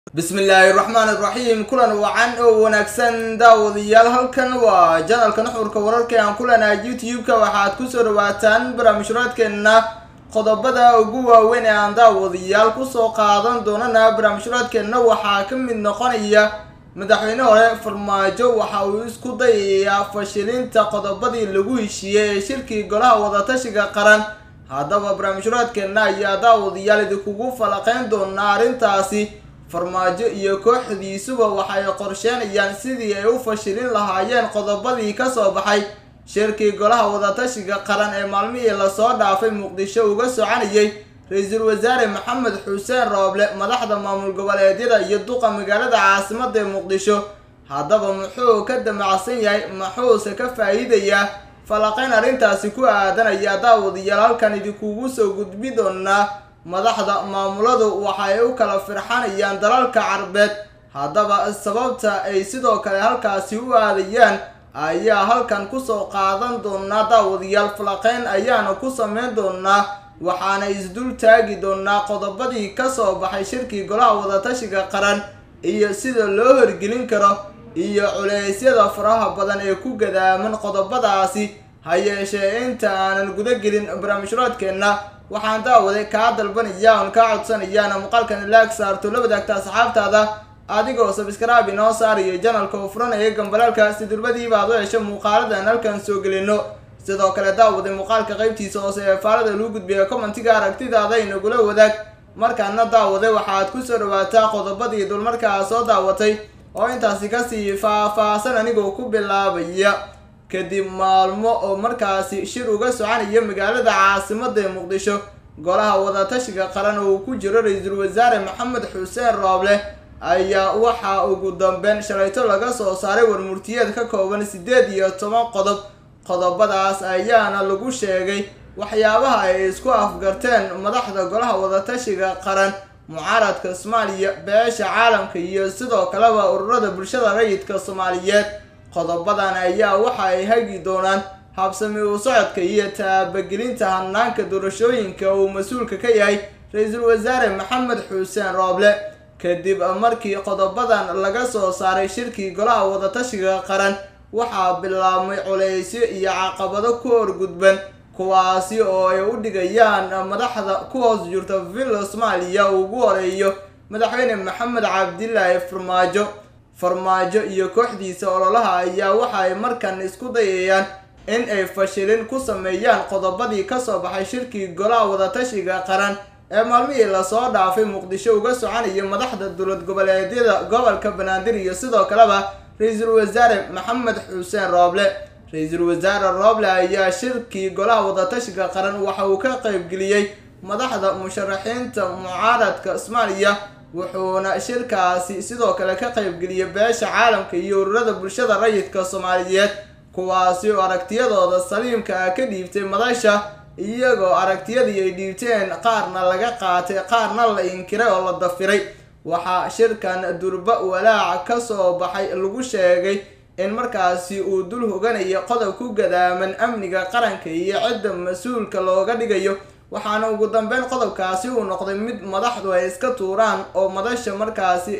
bismillaahi raxmaani raxiim kulan wacan oo wanaagsan daawadayaal halkan waa janalka nuxurka wararka aan kulanaha youtube-ka waxaad kusoo dhawaataan barnaamijhuraadkeenna qodobada ugu waaweyn ee aan daawadayaal kusoo qaadan doonana barnaamijhuraadkeenna waxaa ka mid noqonaya madaxweyne hore farmaajo waxa uu isku dayayaa fashilinta qodobadii lagu heshiiyey ee shirkii golaha wadatashiga qaran haddaba barnaamijhuraadkeenna ayaa daawadayaal idinkugu falaqeyn doonaa arrintaasi farmaajo iyo kooxdiisuba waxay qorsheenayaan sidii ay u fashilin lahaayeen qodobadii kasoo baxay shirkii golaha wadatashiga qaran ee maalmihii lasoo dhaafay muqdisho uga soconayay ra-iisul wasaare maxamed xuseen rooble madaxda maamul goboleedyada iyo duqa magaalada caasimada ee muqdisho haddaba muxuu ka damacsan yahay muxuuse ka faa-iidayaa falaqeyn arrintaasi ku aadanaya daawadayaal halkan idinkugu soo gudbi doonaa madaxda maamuladu waxay u kala firxanayaan dalalka carbeed haddaba sababta ay sidoo kale halkaasi u aadayaan ayaa halkan kusoo qaadan doonaa daawadayaal falaqeyn ayaana ku sameyn doonaa waxaana isdul taagi doonaa qodobadii kasoo baxay shirkii golaha wadatashiga qaran iyo sida loo horgelin karo iyo culeysyada faraha badan ee ku gadaaman qodobadaasi ha yeeshee inta aanan gudagelin barnaamijhuraadkeenna waxaan daawaday kaa dalbanaya oon kaa codsanayaana muuqaalkan laag saarto la wadaagta asxaabtaada adigoo sabskrib inoo saariyo janalka u furanaya gambalaalka si durbadiiba aad u hesho muuqaaladan halkan soo gelino sidoo kale daawaday muuqaalka qeybtiisa hoose ee faalada lagu gudbiya commentiga aragtidaada inagula wadaag markaana daawaday waxaad kusoo dhawaataa qodobadii dulmarkaa soo daawatay oo intaasi kasii faah-faahsan anigoo ku bilaabaya kadib maalmo oo markaasi shir uga soconaya magaalada caasimada ee muqdisho golaha wadatashiga qaran oo uu ku jiro ra-iisul wasaare maxamed xuseen rooble ayaa waxaa ugu dambeyn shalayto laga soo saaray warmurtiyeed ka kooban siddeed iyo toban qodob qodobadaas ayaana lagu sheegay waxyaabaha ay isku afgarteen madaxda golaha wadatashiga qaran mucaaradka soomaaliya beesha caalamka iyo sidoo kaleba ururada bulshada rayidka soomaaliyeed qodobadan ayaa waxa ay hagi doonaan habsami u socodka iyo taabagelinta hanaanka doorashooyinka uu mas-uulka ka yahay ra-iisul wasaare maxamed xuseen rooble kadib markii qodobadan laga soo saaray shirkii golaha wadatashiga qaran waxaa bilaabmay culeysyo iyo caqabado ku horgudban kuwaasi oo ay u dhigayaan madaxda ku hoos jirta villa soomaaliya uu ugu horeeyo madaxweyne maxamed cabdilaahi farmaajo farmaajo iyo kooxdiisa ololaha ayaa waxa ay markan isku dayayaan in ay fashilin ku sameeyaan qodobadii kasoo baxay shirkii golaha wadatashiga qaran ee maalmihii lasoo dhaafay muqdisho uga soconaya madaxda dowlad goboleedyada gobolka banaadir iyo sidoo kaleba ra-iisul wasaare maxamed xuseen rooble ra-iisul wasaare rooble ayaa shirkii golaha wadatashiga qaran waxa uu ka qeybgeliyey madaxda musharaxiinta mucaaradka soomaaliya wuxuuna shirkaasi sidoo kale ka qeybgeliyay beesha caalamka iyo ururada bulshada rayidka soomaaliyeed kuwaasi oo aragtiyadooda saliimka ah ka dhiibtay madasha iyagoo aragtiyadii ay dhiibteen qaarna laga qaatay qaarna la inkiray oo la dafiray waxaa shirkan durba walaac kasoo baxay lagu sheegay in markaasi uu dul hoganayo qodob ku gadaaman amniga qaranka iyo cidda mas-uulka looga dhigayo waxaana ugu dambeyn qodobkaasi uu noqday mid madaxdu ay iska tuuraan oo madasha markaasi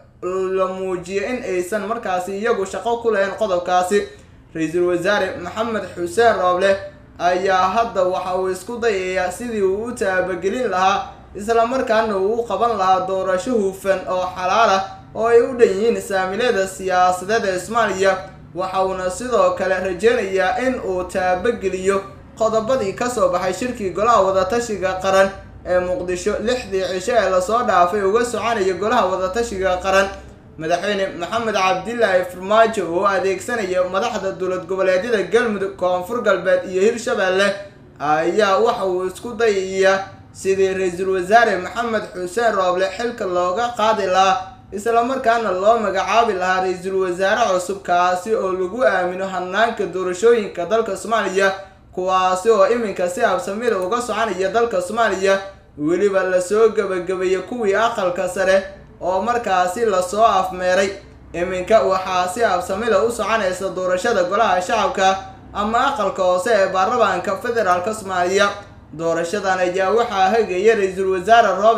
la muujiyay in aysan markaasi iyagu shaqo ku lahayn qodobkaasi ra-iisul wasaare maxamed xuseen rooble ayaa hadda waxa uu isku dayayaa sidii uu u taabagelin lahaa islamarkaana uu u qaban lahaa doorasho hufan oo xalaal ah oo ay u dhan yihiin saamilada siyaasadeed ee soomaaliya waxa uuna sidoo kale rajeynayaa in uu taabageliyo qodobadii kasoo baxay shirkii golaha wadatashiga qaran ee muqdisho lixdii cisho ee lasoo dhaafay uga soconaya golaha wadatashiga qaran madaxweyne maxamed cabdilaahi farmaajo oo adeegsanaya madaxda dowlad goboleedyada galmudug koonfur galbeed iyo hirshabeelle ayaa waxa uu isku dayayaa sidii ra-iisul wasaare maxamed xuseen rooble xilka looga qaadi lahaa islamarkaana loo magacaabi lahaa ra-iisul wasaare cusub kaasi oo lagu aamino hanaanka doorashooyinka dalka soomaaliya kuwaasi oo iminka si habsamida uga soconaya dalka soomaaliya weliba lasoo gebagabeeyay kuwii aqalka sare oo markaasi lasoo afmeeray iminka waxaa si habsamida u soconaysa doorashada golaha shacabka ama aqalka hoose ee baarlamaanka federaalk soomaaliya doorashadan ayaa waxaa hagaya ra-iisul wasaare rooble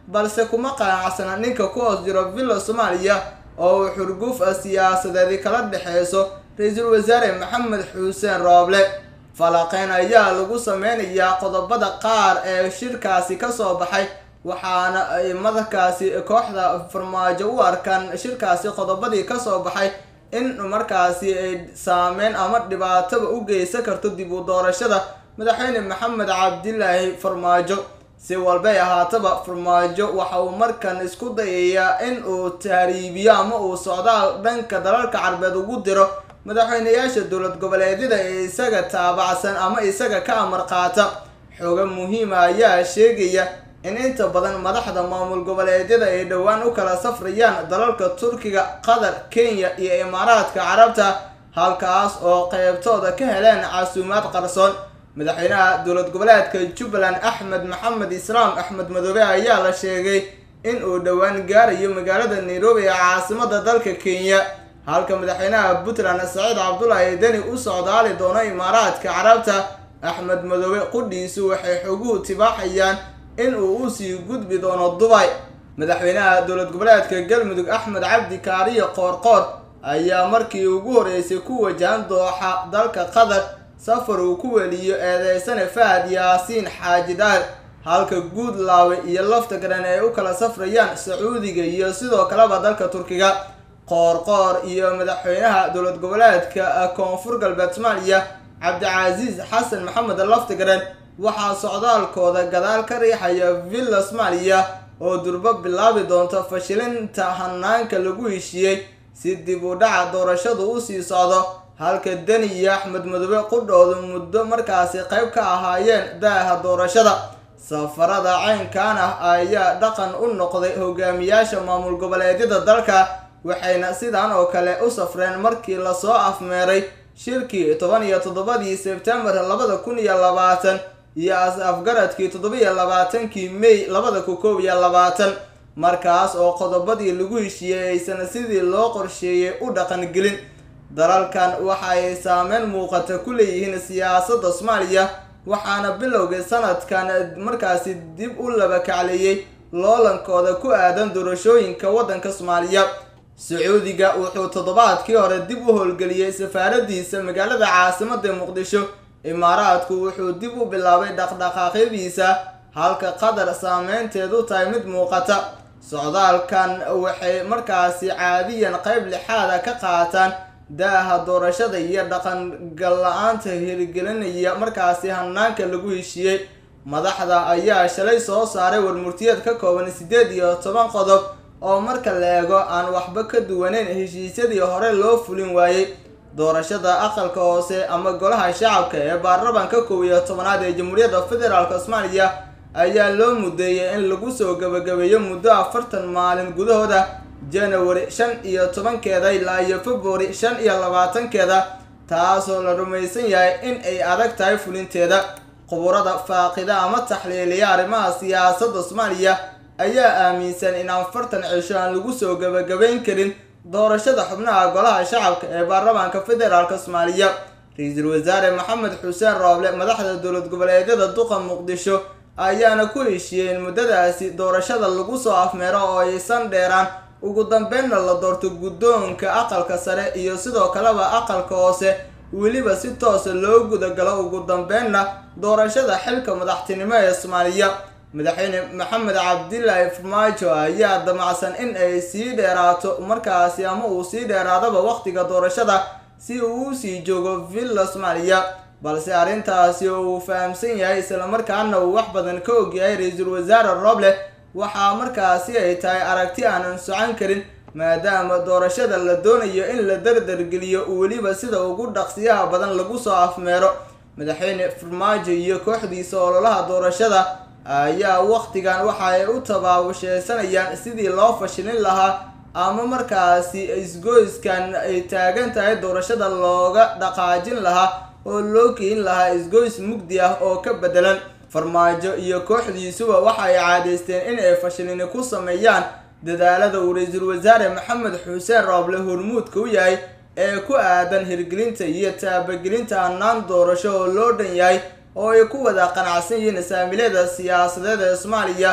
balse kuma qanacsana ninka ku hoos jiro villa soomaaliya oo uu xurguf siyaasadeedi kala dhexeyso ra-iisul wasaare maxamed xuseen rooble falaqeyn ayaa lagu sameynayaa qodobada qaar ee shirkaasi kasoo baxay waxaana ay markaasi kooxda farmaajo u arkaan shirkaasi qodobadii kasoo baxay in markaasi ay saameyn ama dhibaataba u geysan karto dib u doorashada madaxweyne maxamed cabdilaahi farmaajo si walbay ahaataba farmaajo waxa uu markan isku dayayaa in uu tahriibiyo ama uu socdaal dhanka dalalka carbeed ugu diro madaxweyneyaasha dowlad goboleedyada ee isaga taabacsan ama isaga ka amar qaata xooga muhiima ayaa sheegaya in inta badan madaxda maamul goboleedyada ay dhowaan u kala safrayaan dalalka turkiga qatar kenya iyo imaaraadka carabta halkaas oo qeybtooda ka heleen casuumaad qarsoon madaxweynaha dowlad goboleedka jubbaland axmed maxamed islaam axmed madoobe ayaa la sheegay in uu dhowaan gaarayo magaalada nairobi ee caasimada dalka kenya halka madaxweynaha puntland saciid cabdulaahi deni u socdaali doono imaaraadka carabta axmed madoobe qudhiisu waxay xoguhu tibaaxayaan in uu usii gudbi doono dubay madaxweynaha dowlad goboleedka galmudug axmed cabdi kaariyo qoorqoor ayaa markii ugu horeysay ku wajahan dooxa dalka qatar safar uu ku weliyo eedeysane fahad yaasiin xaaji daar halka guudlaawe iyo lafta garan ay u kala safrayaan sacuudiga iyo sidoo kaleba dalka turkiga qoorqoor iyo madaxweynaha dowlad goboleedka koonfur galbeed soomaaliya cabdicasiis xasan maxamed laftigaran waxaa socdaalkooda gadaal ka riixaya villa soomaaliya oo durbo bilaabi doonta fashilinta hanaanka lagu heshiiyey si dib u dhaca doorashadu usii socdo halka deni iyo axmed madoobe qudhoodu muddo markaasi qayb ka ahaayeen daaha doorashada safarada caynkan ah ayaa dhaqan u noqday hogaamiyaasha maamul goboleedyada dalka waxayna sidan oo kale u safreen markii lasoo afmeeray shirkii toban iyo toddobadii sebtembar labada kun iyo labaatan iyo as-afgaradkii toddobiyo labaatankii may labada kun koob iyo labaatan markaas oo qodobadii lagu heshiiyey aysan sidii loo qorsheeyey u dhaqan gelin dalalkan waxa ay saameyn muuqata ku leeyihiin siyaasadda soomaaliya waxaana bilowgii sanadkan markaasi dib u laba kacleeyey loolankooda ku aadan doorashooyinka waddanka soomaaliya sacuudiga wuxuu toddobaadkii hore dib u howlgeliyey safaaradiisa magaalada caasimada muqdisho imaaraadku wuxuu dib u bilaabay dhaqdhaqaaqyadiisa halka qatar saameynteedu tahay mid muuqata socdaalkan waxay markaasi caadiyan qayb lixaada ka qaataan daaha doorashada iyo dhaqan gal-la-aanta hirgelinaya markaasi hanaanka lagu heshiiyey madaxda ayaa shalay soo saaray warmurtiyeed ka kooban siddeed iyo toban qodob oo marka la eego aan waxba ka duwaneyn heshiisyadii hore loo fulin waayey doorashada aqalka hoose ama golaha shacabka ee baarlamanka kow iyo tobanaad ee jamhuuriyadda federaalk soomaaliya ayaa loo mudeeyay in lagu soo gabagabeeyo muddo afartan maalin gudahooda january shan iyo tobankeeda ilaa iyo february shan iyo labaatankeeda taasoo la rumaysan yahay in ay adag tahay fulinteeda quburada faaqida ama taxliiliya arrimaha siyaasadda soomaaliya ayaa aaminsan in afartan cisho aan lagu soo gabagabayn karin doorashada xubnaha golaha shacabka ee baarlamaanka federaalk soomaaliya ra-iisul wasaare maxamed xuseen rooble madaxda dowlad goboleedyada duqa muqdisho ayaana ku heshiiyeen muddadaasi doorashada lagu soo afmeero oo aysan dheeraan ugu dambeynna la doorto guddoonka aqalka sare iyo sidoo kaleba aqalka hoose weliba si toosa loo gudagalo ugu dambeynna doorashada xilka madaxtinimo ee soomaaliya madaxweyne maxamed cabdilaahi farmaajo ayaa damacsan in ay sii dheeraato markaasi ama uu sii dheeraadaba waqtiga doorashada si uu usii joogo villa soomaaliya balse arrintaasi oo uu fahamsan yahay islamarkaana uu wax badan ka ogyahay ra-iisul wasaare roble waxaa markaasi ay tahay aragti aanan socon karin maadaama doorashada la doonayo in la dardargeliyo weliba sida ugu dhaqsiyaha badan lagu soo afmeero madaxweyne farmaajo iyo kooxdiisa ololaha doorashada ayaa waqtigan waxa ay u tabaabasheysanayaan sidii loo fashilin lahaa ama markaasi isgoyskan ay taagan tahay doorashada looga dhaqaajin lahaa oo loo keyin lahaa isgoys mugdi ah oo ka bedelan farmaajo iyo kooxdiisuba waxa ay caadaysteen in ay fashilini ku sameeyaan dadaalada uu ra-iisul wasaare maxamed xuseen rooble hormuudka u yahay ee ku aadan hirgelinta iyo taabagelinta hannaan doorasho oo loo dhan yahay oo ay ku wada qanacsan yihiin saamilada siyaasadeed ee soomaaliya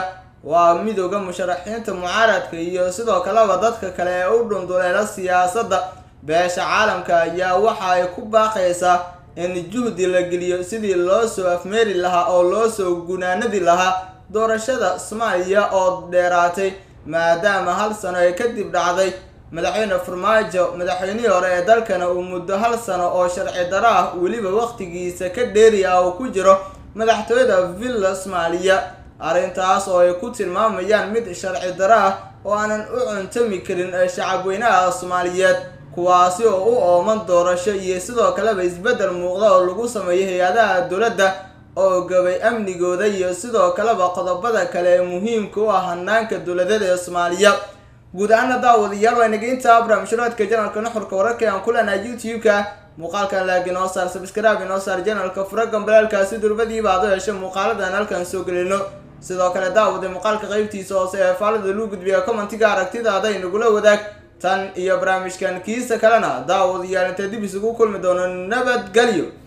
waa midooda musharaxiinta mucaaradka iyo sidoo kaleba dadka kale ee u dhunduleela siyaasadda beesha caalamka ayaa waxa ay ku baaqaysaa in juhdi la geliyo sidii loo soo afmeeri lahaa oo loo soo gunaanadi lahaa doorashada soomaaliya oo dheeraatay maadaama hal sano ay kadib dhacday madaxweyne farmaajo madaxweynihii hore ee dalkana uu muddo hal sano oo sharci daro ah weliba waqtigiisa ka dheeri ah uu ku jiro madaxtooyada villa soomaaliya arrintaas oo ay ku tilmaamayaan mid sharci daro ah oo aanan u cuntami karin shacabweynaha soomaaliyeed kuwaasi oo u ooman doorasho iyo sidoo kaleba isbeddel muuqda oo lagu sameeyo hay-adaha dowladda oo gabay amnigooda iyo sidoo kaleba qodobada kale ee muhiimka u ah hanaanka dowladeed ee soomaaliya guud ahaana daawadayaal waa inageynta barnaamijhuraadka janalka nuxurka wararka aan ku leenahay youtube-ka muuqaalkan laag inoo saar sabskrib inoo saar janalka fura gambalaalkaasi durbadiiba aad u hesho muuqaaladan halkan soo gelino sidoo kale daawada muuqaalka qeybtiisa hoose ee faalada lagu gudbiya commentiga aragtidaada inagula wadaag tan iyo barnaamijkan kiisa kalena daawadayaal intee dib isugu kulmi doono nabadgelyo